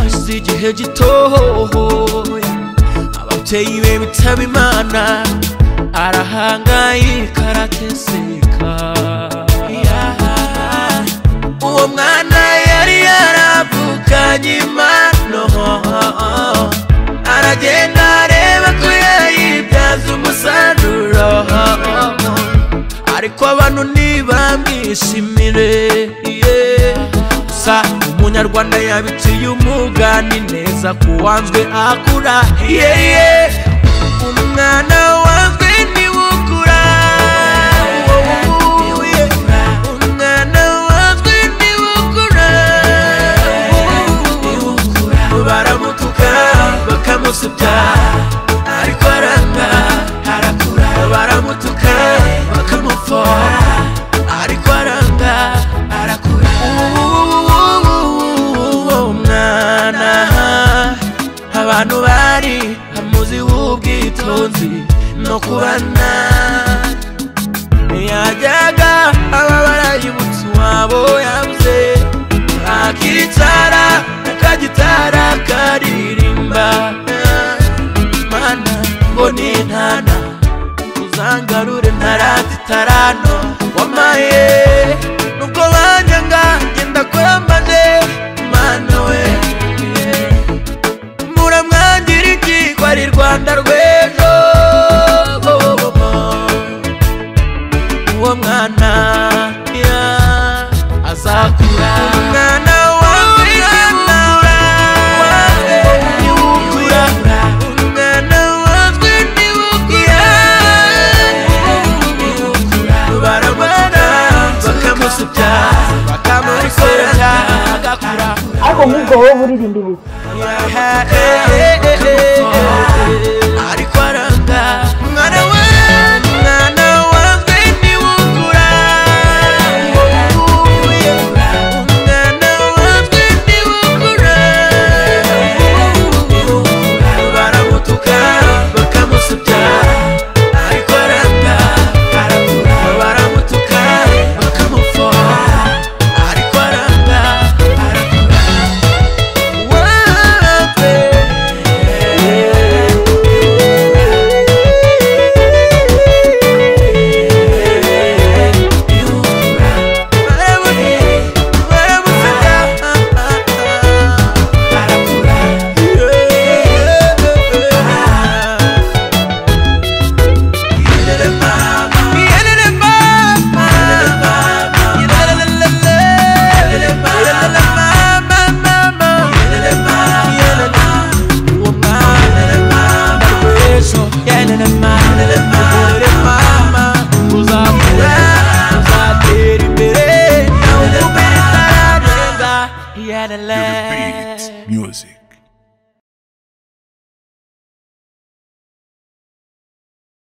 icyo gitoya ababyeyi be bitaba imana arahangayika arateseka uwo mwana yari yaravukanye impano aragenda areba ko yayibyaza umusaruro ariko abantu ntibamwishimire gusa umunyarwanda yabiciye umugani neza ku wanzwe akura yeye umwana wanzwe niwe ukura wowe, umwana wanzwe niwe ukura baramutuka bakamusebya ariko aranga harakura baramutuka bakamufora ariko aranga harakura uwo mwana abantu bari hamuzi w'ubwitonzi no kubana yajyaga ababara yibutse uwabo yabuze akitara akagitara karirimba mana ngo ni ntana uzangarure ntarati tarano wamaye nubwo banjyanga ngenda kurambaje mana we muramwangira iki ko ari rwanda rw'ejo uwo mwana ya, azakura umwana wawe niwukura niwukura umwana wawe niwukura baramubona bakamusubya bakamukorera agakura ariko nk'ubwo wowe uririmba ibiki Yeah.